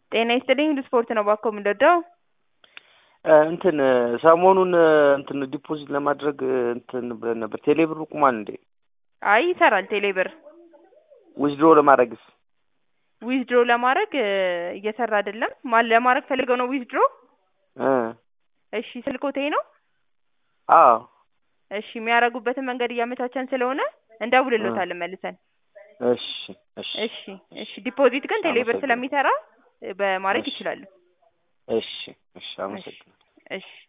ጤና ይስጥልኝ ሁሉ ስፖርት ነው ባኮ የምንወደው እንትን ሰሞኑን እንትን ዲፖዚት ለማድረግ እንትን ብለን ነበር። ቴሌ ብር ቁሟል እንዴ? አይ ይሰራል ቴሌ ብር ዊዝድሮ ለማድረግስ? ዊዝድሮ ለማድረግ እየሰራ አይደለም። ማን ለማድረግ ፈልገው ነው ዊዝድሮ? እ እሺ ስልኮቴ ነው። አዎ እሺ የሚያደርጉበትን መንገድ እያመቻቸን ስለሆነ እንደውልሎታለን መልሰን። እሺ እሺ እሺ እሺ ዲፖዚት ግን ቴሌ ብር አመሰግናለሁ። ስለሚሰራ በማድረግ እሺ። ይችላሉ። እሺ እሺ አመሰግናለሁ። እሺ